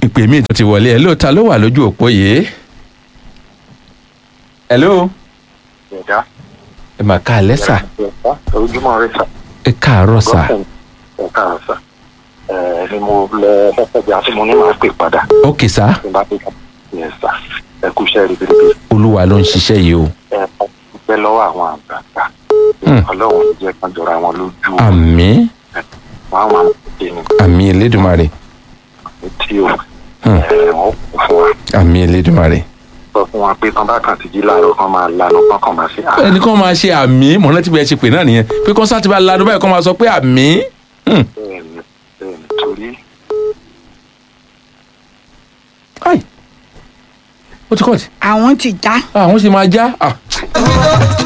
ìpè mi tó ti wọlé ẹ lóòótọ́ ló wà lójú òpó yìí. hello ẹ̀dá. ẹ mà ká alẹ́ sà ojúmọ́ rẹ sà. ẹ káàárọ̀ sà ẹ káàárọ̀ sà. ẹ ni mo lẹ fẹfẹ àti mo ní máa pè padà. ókè sà tí n bá pè padà. yẹn sà ẹ kú iṣẹ́ ribiribi. olúwa ló ń ṣiṣẹ́ yìí o ẹ pẹ́ lọ́wọ́ àwọn àgbààgbà. Hmm. ọlọ́run jẹ́ kan jọra wọn lójú. àmì wọn á máa ṣe ní àmì elédùnmarè tí o. Hmm. ẹ wọn kò fún wa. àmì elédùnmarè. sọ fún wa pé tán bá kàn ti jí láàárọ̀ kan máa lanu kán kàn máa ṣe. "Ah, ẹnì kan máa ṣe àmì mọ̀nà tí bẹ́ẹ̀ ṣe pè náà nìyẹn pé kọ́nsá ti bá lanu báyìí kọ́ máa sọ pé àmì. Hmm. bẹ́ẹ̀ni bẹ́ẹ̀ni torí Ai. ó ti kọ́ ọ̀tí àwọn ti já. àwọn sì máa já. Ah.